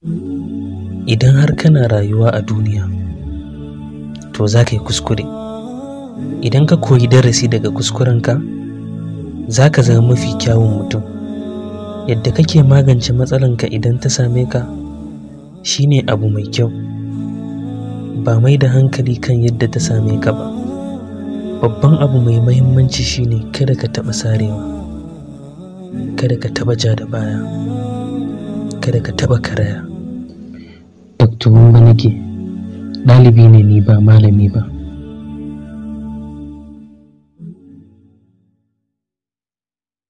idan har kana rayuwa a duniya to za ka yi kuskure idan ka koyi darasi daga kuskurenka za ka zama mafi kyawun mutum yadda kake magance matsalanka idan ta same ka shine abu mai kyau ba mai da hankali kan yadda ta same ka ba babban abu mai mahimmanci shine kada ka taɓa sarewa kada ka taɓa ja da baya kada ka taɓa karaya dr wamba nake ɗalibi ne ni ba malami ba